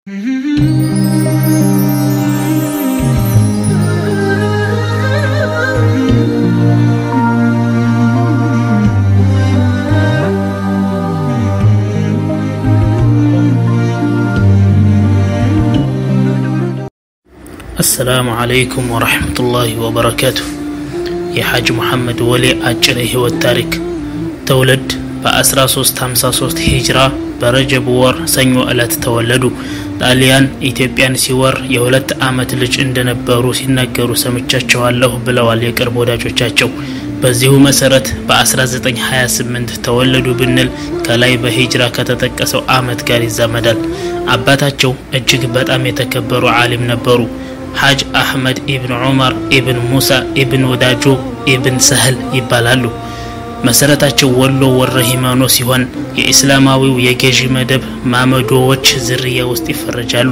አሰላሙ አለይኩም ወረሕመቱላሂ ወበረካቱ። የሐጅ ሙሐመድ ወሌ አጭር የህይወት ታሪክ ትውልድ በ1353 ሂጅራ በረጀብ ወር ሰኞ ዕለት ተወለዱ። ጣሊያን ኢትዮጵያን ሲወር የሁለት ዓመት ልጅ እንደነበሩ ሲናገሩ ሰምቻቸዋለሁ ብለዋል የቅርብ ወዳጆቻቸው። በዚሁ መሰረት በ1928 ተወለዱ ብንል ከላይ በሂጅራ ከተጠቀሰው ዓመት ጋር ይዛመዳል። አባታቸው እጅግ በጣም የተከበሩ ዓሊም ነበሩ። ሐጅ አሕመድ ኢብን ዑመር ኢብን ሙሳ ኢብን ወዳጆ ኢብን ሰህል ይባላሉ። መሰረታቸው ወሎ ወረ ሂማኖ ሲሆን የኢስላማዊው የገዢ መደብ ማመዶዎች ዝርያ ውስጥ ይፈረጃሉ።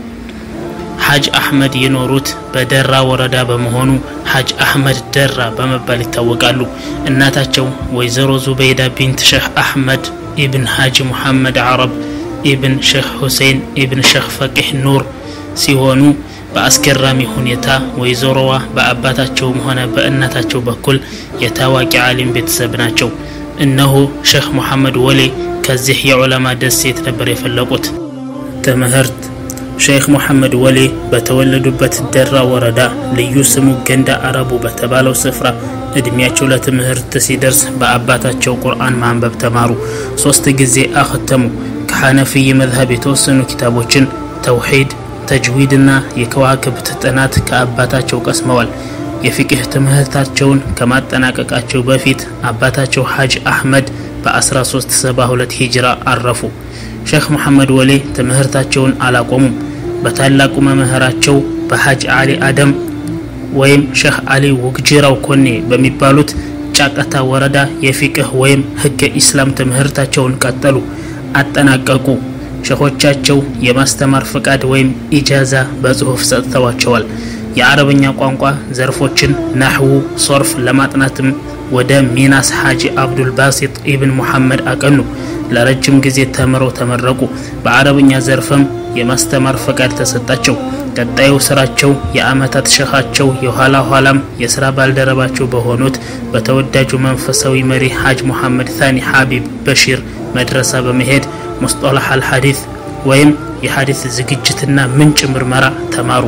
ሐጅ አሕመድ የኖሩት በደራ ወረዳ በመሆኑ ሐጅ አሕመድ ደራ በመባል ይታወቃሉ። እናታቸው ወይዘሮ ዙበይዳ ቢንት ሼህ አሕመድ ኢብን ሐጂ ሙሐመድ ዓረብ ኢብን ሼህ ሁሴን ኢብን ሼህ ፈቂህ ኑር ሲሆኑ በአስገራሚ ሁኔታ ወይዘሮዋ በአባታቸውም ሆነ በእናታቸው በኩል የታዋቂ ዓሊም ቤተሰብ ናቸው። እነሆ ሼህ ሙሐመድ ወሌ ከዚህ የዑለማ ደሴት ነበር የፈለቁት። ትምህርት ሼክ ሙሐመድ ወሌ በተወለዱበት ደራ ወረዳ ልዩ ስሙ ገንዳ አረቡ በተባለው ስፍራ እድሜያቸው ለትምህርት ሲደርስ በአባታቸው ቁርአን ማንበብ ተማሩ። ሶስት ጊዜ አኸተሙ። ከሐነፊይ መዝሀብ የተወሰኑ ኪታቦችን ተውሂድ ተጅዊድና የከዋክብት ጥናት ከአባታቸው ቀስመዋል። የፊቅህ ትምህርታቸውን ከማጠናቀቃቸው በፊት አባታቸው ሐጅ አሕመድ በ1372 ሂጅራ አረፉ። ሼክ ሙሐመድ ወሌ ትምህርታቸውን አላቆሙም። በታላቁ መምህራቸው በሐጅ አሊ አደም ወይም ሼክ አሊ ውግጅራው ኮኔ በሚባሉት ጫቀታ ወረዳ የፊቅህ ወይም ህገ ኢስላም ትምህርታቸውን ቀጠሉ፣ አጠናቀቁ። ሸኾቻቸው የማስተማር ፍቃድ ወይም ኢጃዛ በጽሑፍ ሰጥተዋቸዋል። የአረብኛ ቋንቋ ዘርፎችን ናሕዉ፣ ሶርፍ ለማጥናትም ወደ ሚናስ ሐጂ አብዱል ባሲጥ ኢብን ሙሐመድ አቀኑ። ለረጅም ጊዜ ተምረው ተመረቁ። በአረብኛ ዘርፍም የማስተማር ፈቃድ ተሰጣቸው። ቀጣዩ ስራቸው የአመታት ሸኻቸው የኋላ ኋላም የስራ ባልደረባቸው በሆኑት በተወዳጁ መንፈሳዊ መሪ ሐጅ ሙሐመድ ታኒ ሐቢብ በሺር መድረሳ በመሄድ ሙስጠላህ አልሐዲት ወይም የሐዲት ዝግጅትና ምንጭ ምርመራ ተማሩ።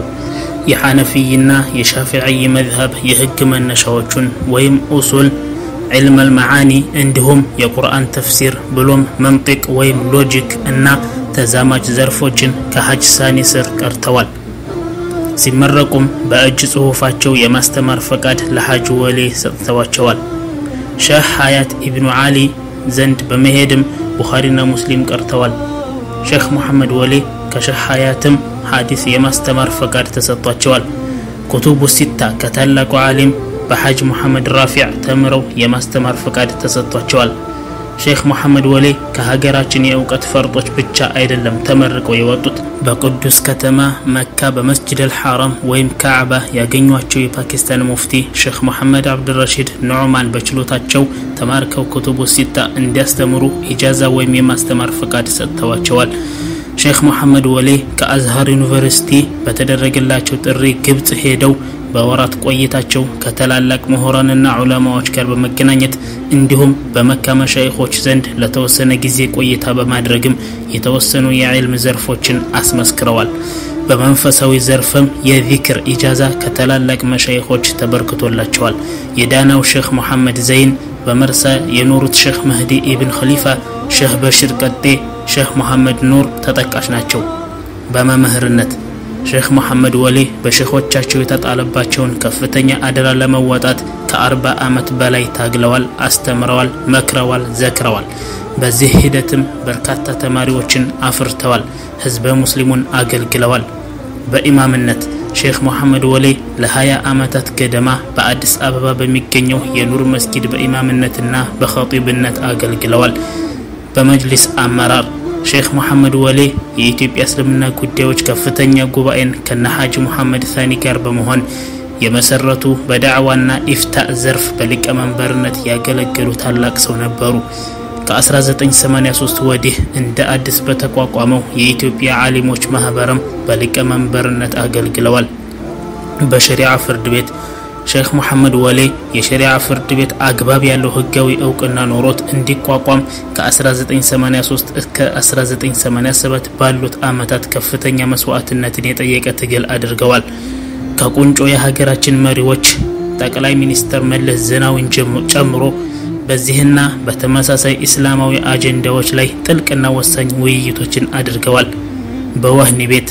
የሐነፊይና የሻፊዕይ መዝሀብ የህግ መነሻዎቹን ወይም ኡሱል ዕልም አልመዓኒ እንዲሁም የቁርአን ተፍሲር ብሎም መንጢቅ ወይም ሎጂክ እና ተዛማጅ ዘርፎችን ከሐጅ ሳኒ ስር ቀርተዋል። ሲመረቁም በእጅ ጽሑፋቸው የማስተማር ፈቃድ ለሐጅ ወሌ ሰጥተዋቸዋል። ሼህ ሀያት ኢብኑ ዓሊ ዘንድ በመሄድም ቡኻሪና ሙስሊም ቀርተዋል። ሼክ ሙሐመድ ወሌ ከሼህ ሀያትም ሐዲስ የማስተማር ፈቃድ ተሰጥቷቸዋል። ኩቱቡ ሲታ ከታላቁ ዓሊም በሐጅ ሙሐመድ ራፊዕ ተምረው የማስተማር ፈቃድ ተሰጥቷቸዋል። ሼክ ሙሐመድ ወሌ ከሀገራችን የእውቀት ፈርጦች ብቻ አይደለም ተመርቀው የወጡት። በቅዱስ ከተማ መካ በመስጅድ አልሐራም ወይም ካዕባ ያገኟቸው የፓኪስታን ሙፍቲ ሼክ ሙሐመድ አብድረሺድ ኑዕማን በችሎታቸው ተማርከው ኩቱቡ ሲታ እንዲያስተምሩ ኢጃዛ ወይም የማስተማር ፈቃድ ሰጥተዋቸዋል። ሼክ ሙሐመድ ወሌ ከአዝሃር ዩኒቨርሲቲ በተደረገላቸው ጥሪ ግብጽ ሄደው በወራት ቆይታቸው ከታላላቅ ምሁራንና ዑለማዎች ጋር በመገናኘት እንዲሁም በመካ መሻይኾች ዘንድ ለተወሰነ ጊዜ ቆይታ በማድረግም የተወሰኑ የዕልም ዘርፎችን አስመስክረዋል። በመንፈሳዊ ዘርፍም የዚክር ኢጃዛ ከታላላቅ መሻይኾች ተበርክቶላቸዋል። የዳናው ሼክ ሙሐመድ ዘይን በመርሳ የኖሩት ሼክ መህዲ ኢብን ኸሊፋ፣ ሼህ በሽር ቀጤ፣ ሼህ ሙሐመድ ኑር ተጠቃሽ ናቸው። በመምህርነት ሼክ ሙሐመድ ወሌ በሼኾቻቸው የተጣለባቸውን ከፍተኛ አደራ ለመወጣት ከአርባ ዓመት በላይ ታግለዋል፣ አስተምረዋል፣ መክረዋል፣ ዘክረዋል። በዚህ ሂደትም በርካታ ተማሪዎችን አፍርተዋል፣ ህዝበ ሙስሊሙን አገልግለዋል። በኢማምነት ሼክ ሙሐመድ ወሌ ለ20 ዓመታት ገደማ በአዲስ አበባ በሚገኘው የኑር መስጊድ በኢማምነትና በኸጢብነት አገልግለዋል። በመጅሊስ አመራር ሼክ ሙሐመድ ወሌ የኢትዮጵያ እስልምና ጉዳዮች ከፍተኛ ጉባኤን ከነ ሐጂ ሙሐመድ ሳኒ ጋር በመሆን የመሰረቱ በዳዕዋና ኢፍታእ ዘርፍ በሊቀመንበርነት ያገለገሉ ታላቅ ሰው ነበሩ። ከ1983 ወዲህ እንደ አዲስ በተቋቋመው የኢትዮጵያ ዓሊሞች ማህበርም በሊቀመንበርነት አገልግለዋል። በሸሪዓ ፍርድ ቤት ሼክ መሐመድ ወሌ የሸሪዓ ፍርድ ቤት አግባብ ያለው ህጋዊ እውቅና ኖሮት እንዲቋቋም ከ1983 እስከ 1987 ባሉት ዓመታት ከፍተኛ መስዋዕትነትን የጠየቀ ትግል አድርገዋል። ከቁንጮ የሀገራችን መሪዎች ጠቅላይ ሚኒስትር መለስ ዜናዊን ጨምሮ በዚህና በተመሳሳይ ኢስላማዊ አጀንዳዎች ላይ ጥልቅና ወሳኝ ውይይቶችን አድርገዋል። በወህኒ ቤት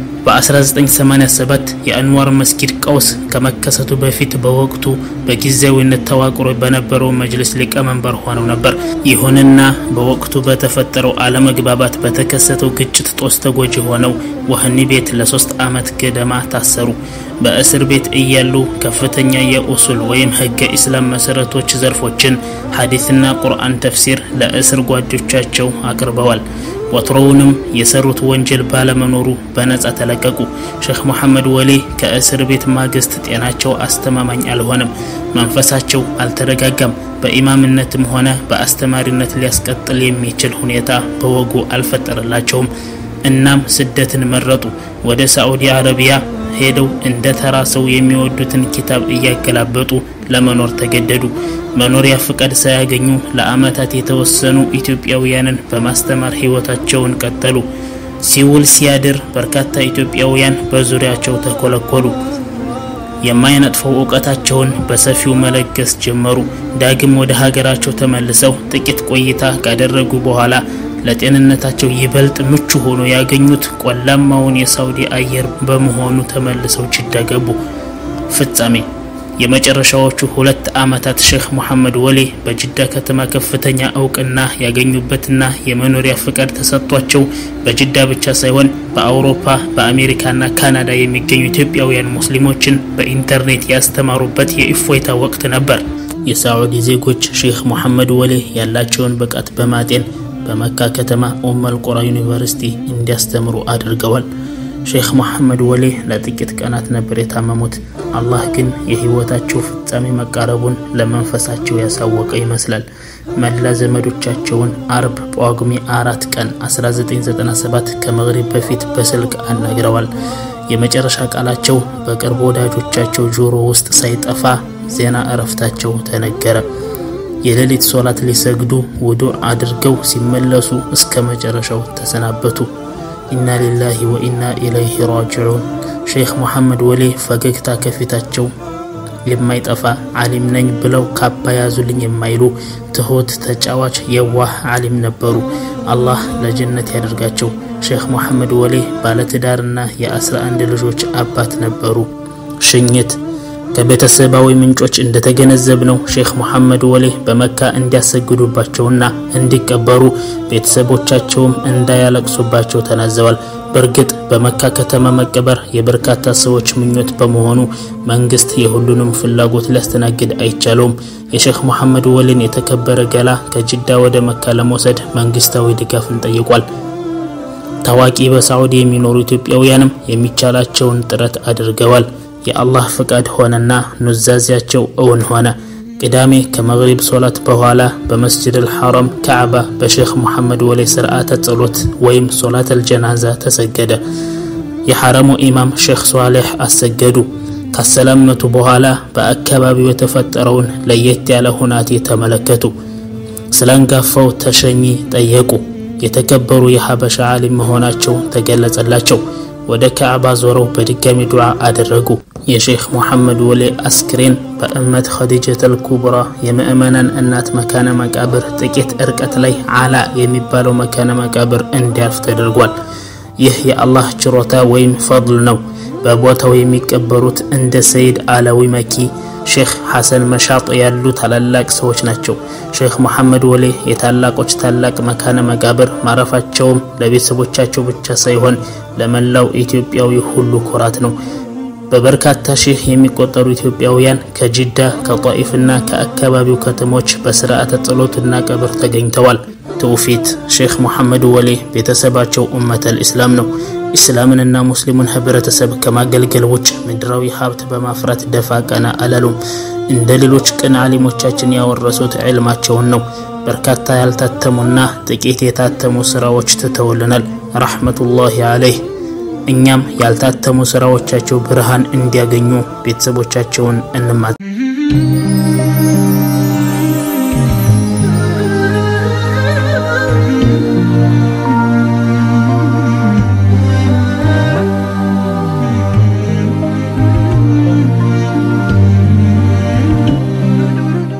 በ1987 የአንዋር መስጊድ ቀውስ ከመከሰቱ በፊት በወቅቱ በጊዜያዊነት ተዋቅሮ በነበረው መጅልስ ሊቀመንበር ሆነው ነበር። ይሁንና በወቅቱ በተፈጠረው አለመግባባት በተከሰተው ግጭት ጦስ ተጎጂ ሆነው ወህኒ ቤት ለሶስት ዓመት ገደማ ታሰሩ። በእስር ቤት እያሉ ከፍተኛ የኡሱል ወይም ህገ ኢስላም መሰረቶች ዘርፎችን ሐዲስና ቁርአን ተፍሲር ለእስር ጓዶቻቸው አቅርበዋል። ወትሮውንም የሰሩት ወንጀል ባለመኖሩ በነጻ ተለቀቁ። ሼክ መሐመድ ወሌ ከእስር ቤት ማግስት ጤናቸው አስተማማኝ አልሆነም፣ መንፈሳቸው አልተረጋጋም። በኢማምነትም ሆነ በአስተማሪነት ሊያስቀጥል የሚችል ሁኔታ በወጉ አልፈጠረላቸውም። እናም ስደትን መረጡ። ወደ ሳዑዲ አረቢያ ሄደው እንደ ተራ ሰው የሚወዱትን ኪታብ እያገላበጡ ለመኖር ተገደዱ። መኖሪያ ፍቃድ ሳያገኙ ለዓመታት የተወሰኑ ኢትዮጵያውያንን በማስተማር ህይወታቸውን ቀጠሉ። ሲውል ሲያድር በርካታ ኢትዮጵያውያን በዙሪያቸው ተኮለኮሉ። የማይነጥፈው እውቀታቸውን በሰፊው መለገስ ጀመሩ። ዳግም ወደ ሀገራቸው ተመልሰው ጥቂት ቆይታ ካደረጉ በኋላ ለጤንነታቸው ይበልጥ ምቹ ሆኖ ያገኙት ቆላማውን የሳውዲ አየር በመሆኑ ተመልሰው ጅዳ ገቡ። ፍጻሜ የመጨረሻዎቹ ሁለት ዓመታት ሼክ መሐመድ ወሌ በጅዳ ከተማ ከፍተኛ እውቅና ያገኙበትና የመኖሪያ ፍቃድ ተሰጥቷቸው በጅዳ ብቻ ሳይሆን በአውሮፓ በአሜሪካና ካናዳ የሚገኙ ኢትዮጵያውያን ሙስሊሞችን በኢንተርኔት ያስተማሩበት የእፎይታ ወቅት ነበር። የሳዑዲ ዜጎች ሼክ መሐመድ ወሌ ያላቸውን ብቃት በማጤን በመካ ከተማ ኡመል ቁራ ዩኒቨርሲቲ እንዲያስተምሩ አድርገዋል። ሼክ መሐመድ ወሌ ለጥቂት ቀናት ነበር የታመሙት። አላህ ግን የህይወታቸው ፍጻሜ መቃረቡን ለመንፈሳቸው ያሳወቀ ይመስላል። መላ ዘመዶቻቸውን አርብ ጳጉሜ አራት ቀን 1997 ከመግሪብ በፊት በስልክ አናግረዋል። የመጨረሻ ቃላቸው በቅርብ ወዳጆቻቸው ጆሮ ውስጥ ሳይጠፋ ዜና እረፍታቸው ተነገረ። የሌሊት ሶላት ሊሰግዱ ውዱዕ አድርገው ሲመለሱ እስከ መጨረሻው ተሰናበቱ። ኢና ሊላሂ ወኢና ኢለይሂ ራጅዑን። ሼክ መሐመድ ወሌ ፈገግታ ከፊታቸው የማይጠፋ ዓሊም ነኝ ብለው ካባ ያዙልኝ የማይሉ ትሁት፣ ተጫዋች፣ የዋህ ዓሊም ነበሩ። አላህ ለጀነት ያደርጋቸው። ሼክ መሐመድ ወሌ ባለትዳርና የአስራ አንድ ልጆች አባት ነበሩ። ሽኝት ከቤተሰባዊ ምንጮች እንደተገነዘብነው ሼክ መሐመድ ወሌ በመካ እንዲያሰግዱባቸውና እንዲቀበሩ ቤተሰቦቻቸውም እንዳያለቅሱባቸው ተናዘዋል። በእርግጥ በመካ ከተማ መቀበር የበርካታ ሰዎች ምኞት በመሆኑ መንግስት የሁሉንም ፍላጎት ሊያስተናግድ አይቻለውም። የሼክ መሐመድ ወሌን የተከበረ ገላ ከጅዳ ወደ መካ ለመውሰድ መንግስታዊ ድጋፍን ጠይቋል። ታዋቂ በሳዑዲ የሚኖሩ ኢትዮጵያውያንም የሚቻላቸውን ጥረት አድርገዋል። የአላህ ፍቃድ ሆነና ኑዛዜያቸው እውን ሆነ። ቅዳሜ ከመግሪብ ሶላት በኋላ በመስጅድ አልሐረም ካዕባ በሼክ መሐመድ ወሌ ስርዓተ ጸሎት ወይም ሶላት አልጀናዛ ተሰገደ። የሐረሙ ኢማም ሼክ ሷሌሕ አሰገዱ። ካሰላመቱ በኋላ በአካባቢው የተፈጠረውን ለየት ያለ ሁናቴ ተመለከቱ። ስላንጋፋው ተሸኚ ጠየቁ። የተከበሩ የሀበሻ ዓሊም መሆናቸው ተገለጸላቸው። ወደ ካዕባ ዞረው በድጋሚ ዱዓ አደረጉ። የሼክ መሐመድ ወሌ አስክሬን በእመት ኸዲጀተል ኩብራ የምእመናን እናት መካነ መቃብር ጥቂት እርቀት ላይ አላ የሚባለው መካነ መቃብር እንዲያርፍ ተደርጓል። ይህ የአላህ ችሮታ ወይም ፈضል ነው። በቦታው የሚቀበሩት እንደ ሰይድ አላዊ መኪ፣ ሼክ ሐሰን መሻጥ ያሉ ታላላቅ ሰዎች ናቸው። ሼክ መሐመድ ወሌ የታላቆች ታላቅ መካነ መቃብር ማረፋቸውም ለቤተሰቦቻቸው ብቻ ሳይሆን ለመላው ኢትዮጵያዊ ሁሉ ኩራት ነው። በበርካታ ሺህ የሚቆጠሩ ኢትዮጵያውያን ከጅዳ ከጧኢፍና ከአካባቢው ከተሞች በስርዓተ ጸሎትና ቀብር ተገኝተዋል። ትውፊት ሼክ መሐመድ ወሌ ቤተሰባቸው ኡመተል ኢስላም ነው። ኢስላምንና ሙስሊሙን ህብረተሰብ ከማገልገል ውጭ ምድራዊ ሀብት በማፍራት ደፋ ቀና አላሉም። እንደ ሌሎች ቅን ዓሊሞቻችን ያወረሱት ዕልማቸውን ነው። በርካታ ያልታተሙና ጥቂት የታተሙ ስራዎች ትተውልናል ረሕመቱላሂ አለይህ። እኛም ያልታተሙ ስራዎቻቸው ብርሃን እንዲያገኙ ቤተሰቦቻቸውን እንማ